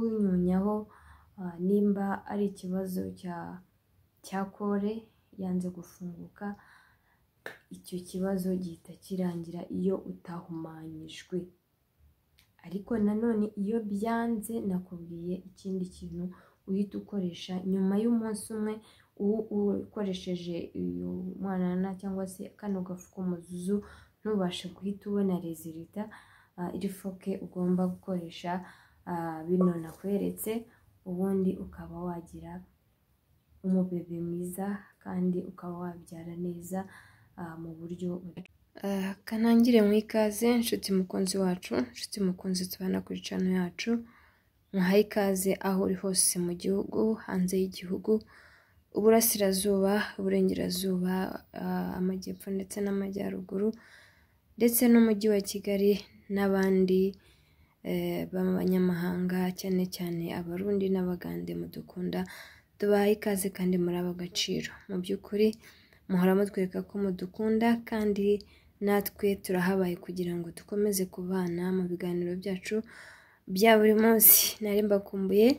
kunyonyaho nimba ari ikibazo cya kole yanze gufunguka, icyo kibazo gihita kirangira iyo utahumanyijwe, ariko nanone iyo byanze nakubwiye ikindi kintu uhita ukoresha nyuma y'umunsi umwe ukoresheje uyu mwanana cyangwa se kano gafu k'umuzuzu ntubashe guhita ubona rezilita, iri foke ugomba gukoresha bino nakweretse, ubundi ukaba wagira umubebe mwiza kandi ukaba wabyara neza mu buryo kanangire mu ikaze nshuti mukunzi wacu, nshuti mukunzi tubana kuri cano yacu, muhaye ikaze aho uri hose mu gihugu, hanze y'igihugu, uburasirazuba, uburengerazuba, amajyepfo ndetse n'amajyaruguru ndetse n'umujyi wa Kigali n'abandi b'abanyamahanga cyane cyane abarundi n'abagande mudukunda, tubahaye ikaze kandi murabe agaciro, mu by'ukuri muhora mutwereka ko mudukunda kandi natwe turahabaye kugira ngo dukomeze kubana mu biganiro byacu bya buri munsi, nari mbakumbuye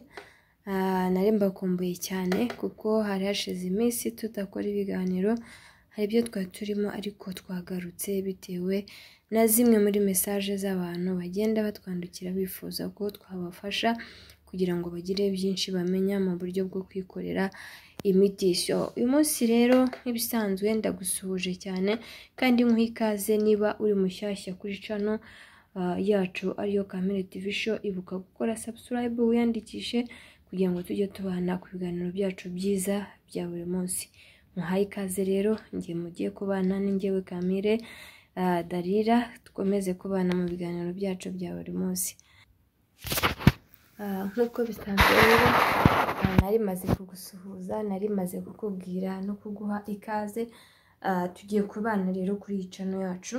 nari mbakumbuye cyane kuko hari hashize iminsi tudakora ibiganiro, hari ibyo twari turimo ariko twagarutse bitewe na zimwe muri mesaje z'abantu bagenda batwandikira bifuza ko twabafasha kugira ngo bagire byinshi bamenya mu buryo bwo kwikorera imiti, uyu munsi rero nk'ibisanzwe ndagusuhuje cyane kandi nk'uha ikaze niba uri mushyashya kuri cano yacu ariyo Kamere tivi sho, ibuka gukora sabusikarayibe wiyandikishe kugira ngo tujye tubana ku biganiro byacu byiza bya buri munsi, muhaye ikaze rero njye mugiye kubana ni njyewe Kamere Dalila, dukomeze kubana mu biganiro byacu bya buri munsi, nk'uko bisanzwe rero nari maze kugusuhuza, nari maze kukubwira no kuguha ikaze, tugiye kubana rero kuri iyi cano yacu,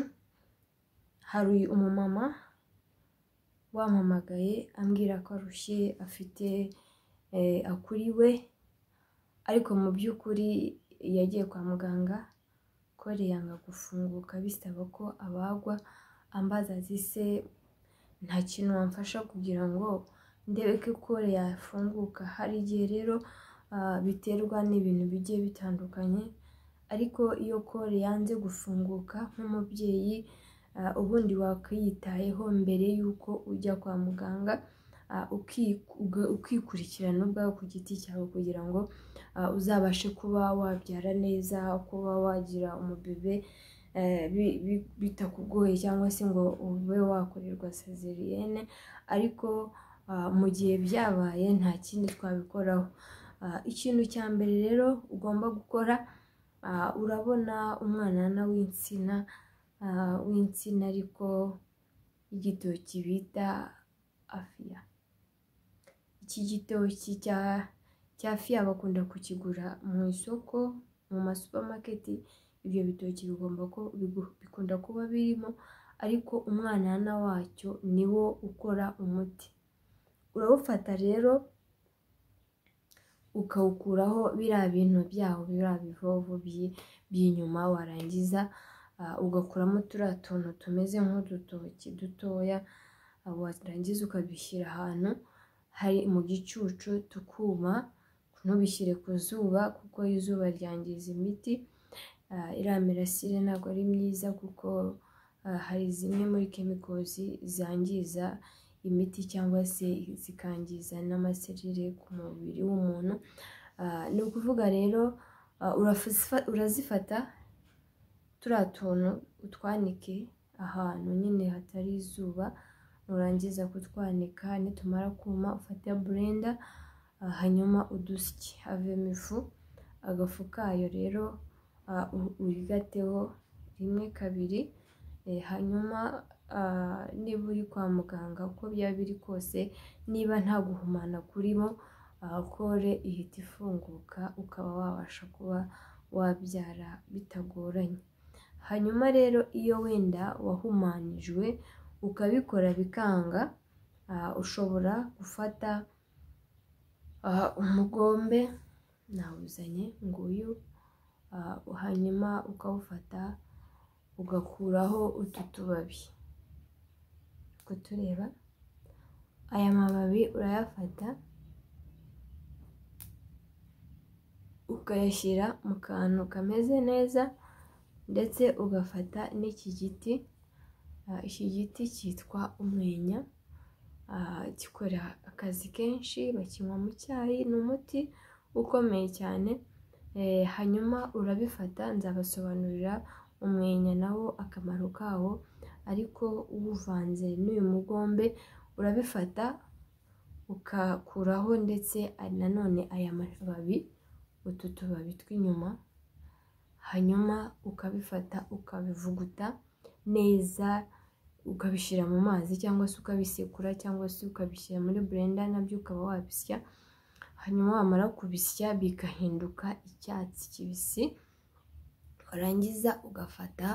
hari umumama wampamagaye ambwira ko arushye afite akuriwe, ariko mu by'ukuri yagiye kwa muganga kole yanga gufunguka bisaba ko abagwa, ambaza ati se nta kintu wamfasha kugira ngo ndebe ko kole yafunguka, hari igihe rero biterwa n'ibintu bigiye bitandukanye, ariko iyo kole yanze gufunguka nk'umubyeyi ubundi wakwiyitayeho mbere y'uko ujya kwa muganga, ukikurikirana ubwawe ku giti cyawe kugira ngo uzabashe kuba wabyara neza, kuba wagira umubebe bitakugoye cyangwa se ngo ube wakorerwa sezeriyene, ariko mu gihe byabaye nta kindi twabikoraho, ikintu cya mbere rero ugomba gukora, urabona umwanana w'insina w'insina ariko y'igitoki bita afiya, iki gitoki cya fiya bakunda kukigura mu isoko, mu ma supamaketi, ibyo bitoki bigomba bikunda kuba birimo, ariko umwanana wacyo ni wo ukora umuti, urawufata rero ukawukuraho biriya bintu byawo, biriya bivovo by'inyuma, warangiza ugakuramo turiya tuntu tumeze nk'udutoki dutoya, warangiza ukabishyira ahantu hari mu gicucu tukuma, ntubishyire ku zuba kuko izuba ryangiza imiti, iriya mirasire ntabwo ari myiza kuko hari zimwe muri kemikozi zangiza imiti cyangwa se zikangiza n'amaserire ku mubiri w'umuntu, ni ukuvuga rero urazifata turiya tuntu utwanike ahantu nyine hatari izuba, nurangiza kutwanika nitumara kuma ufate burenda hanyuma udusye havemo ifu, agafu kayo rero urigateho rimwe kabiri, hanyuma niba uri kwa muganga uko byaba biri kose niba nta guhumana kurimo, kole ihita ifunguka ukaba wabasha kuba wabyara bitagoranye, hanyuma rero iyo wenda wahumanijwe ukabikora bikanga, ushobora gufata umugombe nawuzanye nguyu, hanyuma ukawufata ugakuraho utu tubabi, uri kutureba aya mababi urayafata ukayashyira mu kantu kameze neza ndetse ugafata n'iki giti iki giti cyitwa umwenya gikora akazi kenshi bakinywa mu cyayi ni umuti ukomeye cyane hanyuma urabifata nzabasobanurira umwenya nawo akamaro kawo ariko uwuvanze n'uyu mugombe urabifata ukakuraho ndetse nanone aya mababi utu tubabi tw'inyuma hanyuma ukabifata ukabivuguta neza ukabishyira mu mazi cyangwa se ukabisekura cyangwa se ukabishyira muri burenda nabyo ukaba wabisya hanyuma wamara kubisya bigahinduka icyatsi kibisi warangiza ugafata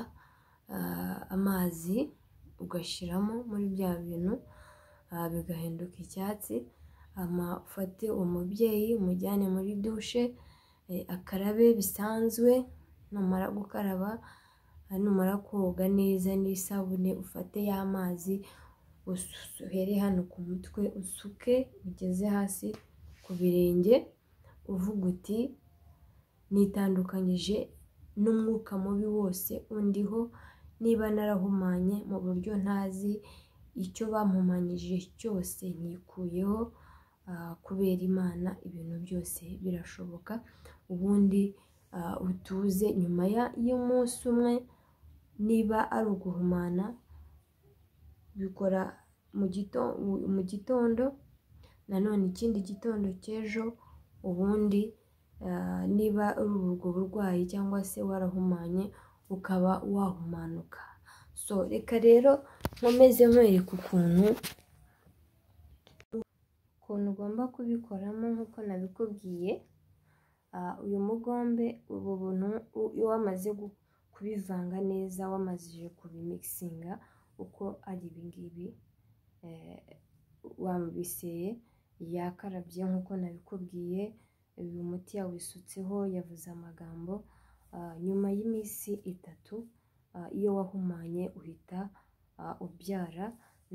amazi ugashyiramo muri bya bintu bigahinduka icyatsi amafate uwo mubyeyi umujyane muri dushe akarabe bisanzwe numara gukaraba numara koga neza n'isabune ufate y'amazi uhere hano ku mutwe usuke ugeze hasi ku birenge uvuga uti nitandukanyije n'umwuka mubi wose undiho niba narahumanye mu buryo ntazi icyo bampumanyije cyose nkikuyeho kubera imana ibintu byose birashoboka ubundi utuze nyuma y'umunsi umwe niba ari uguhumana bikora mu gitondo nanone ikindi gitondo cy'ejo ubundi niba ari ubwo burwayi cyangwa se warahumanye ukaba wahumanuka so reka rero nkomeze nkwereka ukuntu ukuntu ugomba kubikoramo nk'uko nabikubwiye uyu mugombe ubu buntu iyo wamaze kubivanga neza wamazije kubimikisinga uko ari ibingibi wabiseye yakarabye nk'uko nabikubwiye uyu muti yawisutseho yavuze amagambo nyuma y'iminsi itatu iyo wahumanye uhita ubyara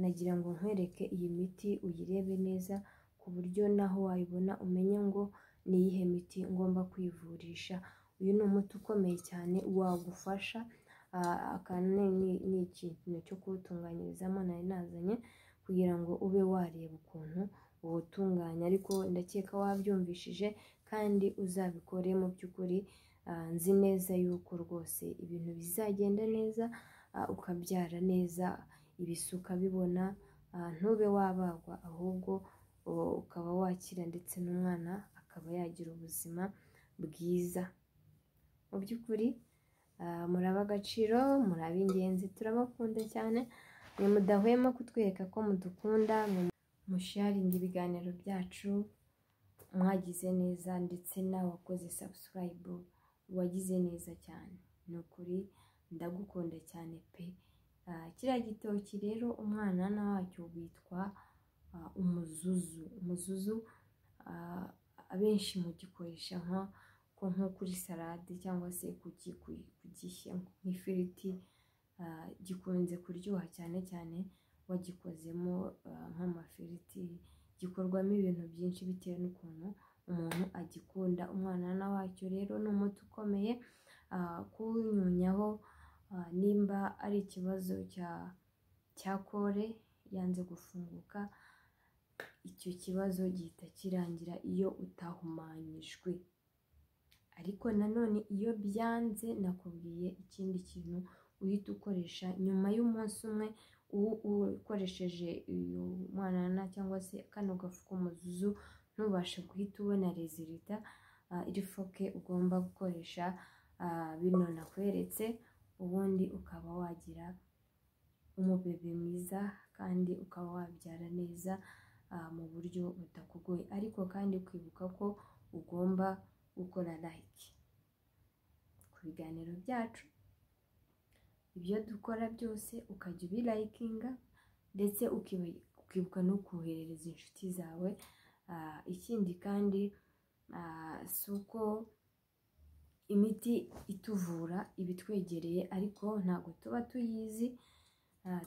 nagira ngo nkwereke iyi miti uyirebe neza ku buryo naho wayibona umenye ngo ni iyihe miti ngomba kwivurisha uyu ni umuti ukomeye cyane wagufasha aka ni ikintu cyo kuwutunganyirizamo nari nazanye kugira ngo ube wareba ukuntu uwutunganya ariko ndakeka wabyumvishije kandi uzabikore mu by'ukuri nzi neza yuko rwose ibintu bizagenda neza ukabyara neza ibisuka bibona ntube wabagwa ahubwo ukaba wakira ndetse n'umwana akaba yagira ubuzima bwiza mu by'ukuri muraba agaciro muraba ingenzi turabakunda cyane mudahwema kutwereka ko mudukunda musharinga ibiganiro byacu mwagize neza ndetse nawe wakoze sabusikarayibu wagize neza cyane ni ukuri ndagukunda cyane pe kiriya gitoki rero umwana wacyo witwa umuzuzu umuzuzu abenshi mugikoresha nko kuri salade cyangwa se kugishyira nk'ifiriti gikunze kuryoha cyane cyane wagikozemo nk'amafiriti gikorwamo ibintu byinshi bitewe n'ukuntu umuntu agikunda umwana wacyo rero ni umuti ukomeye kuwunyunyaho nimba ari ikibazo cya kore yanze gufunguka icyo kibazo gihita kirangira iyo utahumanyijwe ariko nanone iyo byanze nakubwiye ikindi kintu uhita ukoresha nyuma y'umunsi umwe ukoresheje uyu mwanana cyangwa se kano gafu k'umuzuzu ntubashe guhita ubona rezilita iri foke ugomba gukoresha bino nakweretse ubundi ukaba wagira umubebe mwiza kandi ukaba wabyara neza mu buryo butakugoye ariko kandi kwibuka ko ugomba gukora layike ku biganiro byacu ibyo dukora byose ukajya ubirayikinga ndetse ukibuka no koherereza inshuti zawe ikindi kandi si uko imiti ituvura iba itwegereye ariko ntabwo tuba tuyizi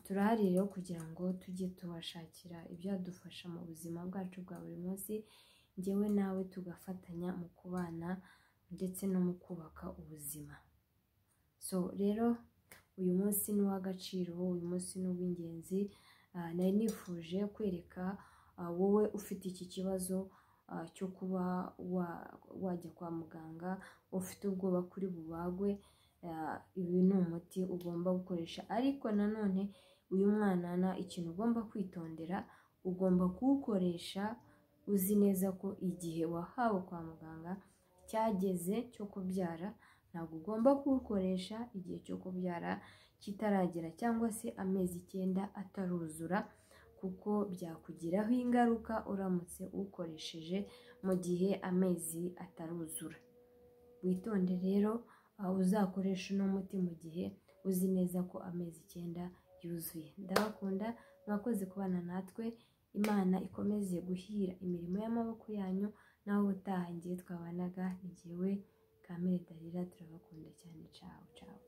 turahari rero kugira ngo tujye tubashakira ibyadufasha mu buzima bwacu bwa buri munsi njyewe nawe tugafatanya mu kubana ndetse no mu kubaka ubuzima so rero uyu munsi ni uw'agaciro uyu munsi ni uw'ingenzi nari nifuje kwereka wowe ufite iki kibazo cyo kuba wajya kwa muganga ufite ubwoba kuri bubagwe ibi ni umuti ugomba gukoresha ariko nanone uyu mwanana ikintu ugomba kwitondera ugomba kuwukoresha uzi neza ko igihe wahawe kwa muganga cyageze cyo kubyara ntabwo ugomba kuwukoresha igihe cyo kubyara kitaragera cyangwa se amezi icyenda ataruzura kuko byakugiraho ingaruka uramutse uwukoresheje mu gihe amezi ataruzura witonde rero aho uzakoresha uno muti mu gihe uzi neza ko amezi icyenda yuzuye ndabakunda mwakoze kubana natwe imana ikomeze guhira imirimo y'amaboko yanyu naho utaha ngiye twabanaga ni jyewe kamere darira turabakunda cyane cawe cawe